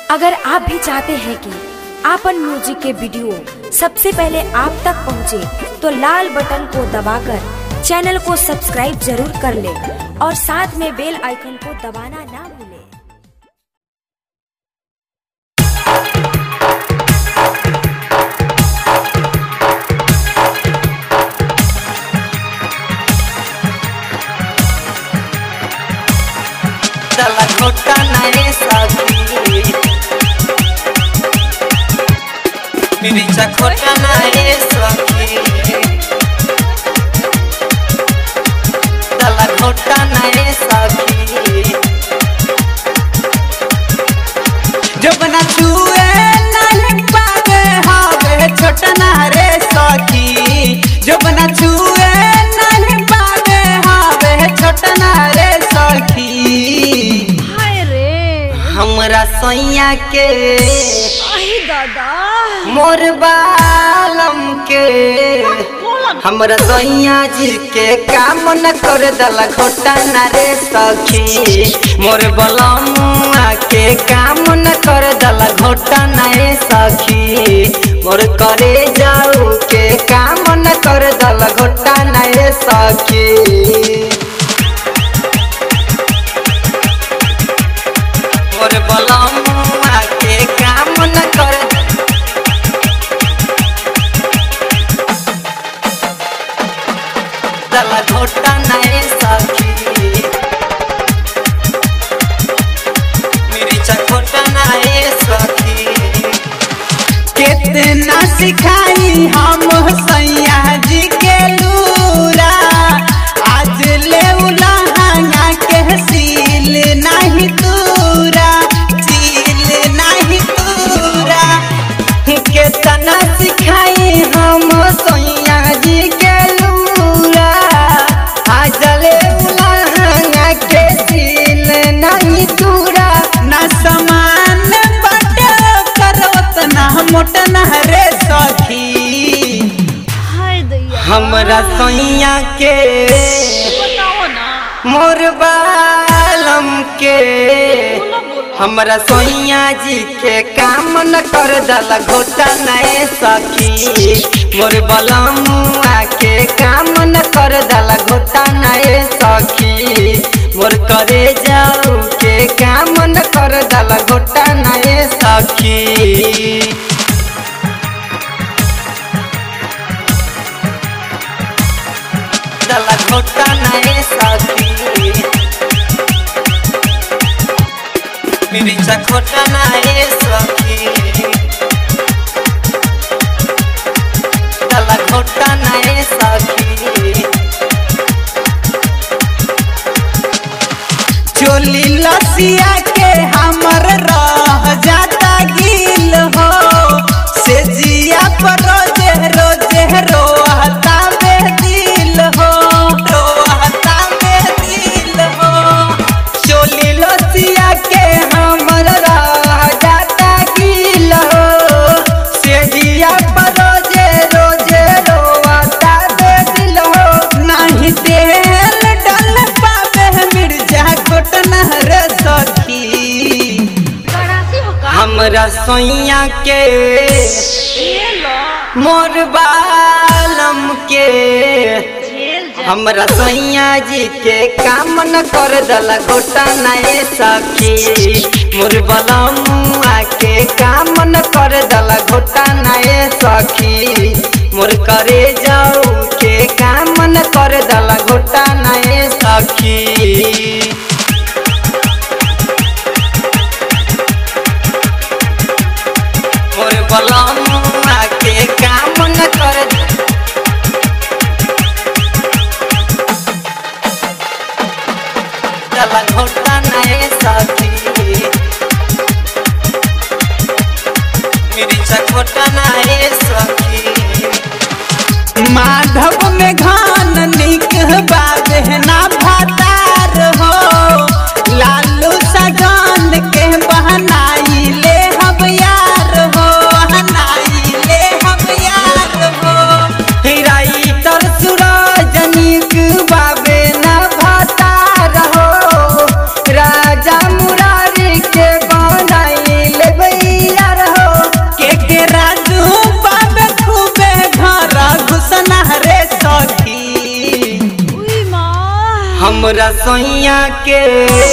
अगर आप भी चाहते हैं कि आपन म्यूजिक के वीडियो सबसे पहले आप तक पहुंचे, तो लाल बटन को दबाकर चैनल को सब्सक्राइब जरूर कर ले और साथ में बेल आइकन को दबाना ना भूलें। चला छोटा नाही साथी मिरीचा खोटा नाही सखी चला खोटा नाही साथी जब ना छुए नालक पावे हावे छोटा ना रे सखी जब ना छुए नालक पावे हावे छोटा ना रे सखी हाय रे हमरा सैया के आई दादा मोर बालम के हमरा सैया जी के काम न कर दला घोटा न रे सखी मोर बलमुआ के काम न कर दला घोटा न रे सखी मोर करे जाऊ के काम न कर दला घोटा न रे सखी मोर बलमुआ के काम न कर दला घोटा नहीं सखी मेरी चकोटा नहीं सखी कितना सिखाई हम सैया जी के लूरा आज ले उलहंगा के सील नहीं तूरा सील नहीं तूरा कितना सिखाई हम सैया जी के लूरा आज ले उलहंगा के सील नहीं तूरा ना समान बटे करत ना मोट ना रे सखी हाय दैया हमरा सैया के बताओ ना मोर बालम के हमरा सैया जी के काम न कर दला घोटा नए सखी मोर बलमुआ के काम न कर दला घोटा नए सखी मोर करे जाऊ के काम न कर दला घोटा नए सखी दला घोटा नए सखी मेरी चखोटा नए सखी दला घोटा नए सखी चोली लसिया के हमर रह जाता गिल हो से जिया पर रोजे रोजे रोहता में दिल हो रोहता में दिल हो चोली लसिया के हमर रह जाता गिल हो से जिया पर रोजे रोजे रोहता में दिल हो नहीं तेल डल पावे मिर्जा घोटना रे सखी करासी हो का हमरा सैया के ये लो मोर बालम के जेल जा हमरा सैया जी के काम न कर दला घोटा नए सखी मोर बलमुआ के काम न कर दला घोटा नए सखी मोर करे जाऊ के काम न कर दला घोटा नए सखी मोर बलमुआ के काम न कर दला घोटा नए सखी मेरी चकोटा नए सखी माधव में घान निक बाबे ना भातार हो सैया के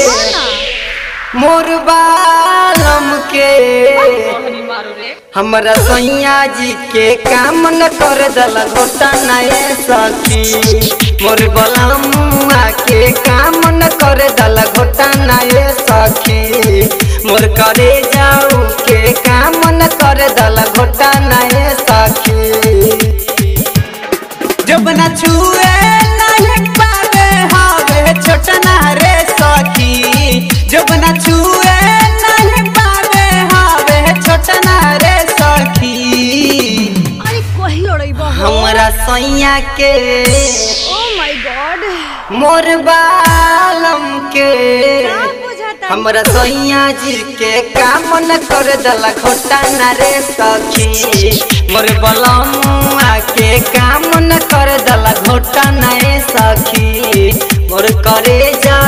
मोर बालम के कहनी मारो रे हमरा सैया जी के काम न कर दल घोटा नए सखी मोर बलमुआ के काम न कर दल घोटा नए सखी मोर करे जाऊ के काम न कर दल घोटा नए सखी जब न छुए नहीं पावे हावे छोटा ना रे सखी जब न छुए नहीं पावे हावे छोटा ना रे सखी अरे कही लड़ाई बा हमरा सैया के ओ माय गॉड मोर बालम के का बुझाता हमरा सैया जी के काम न कर दला घोटा ना रे सखी मोर बलमुआ के काम न कर दला घोटा ना रे सखी मोर करे जा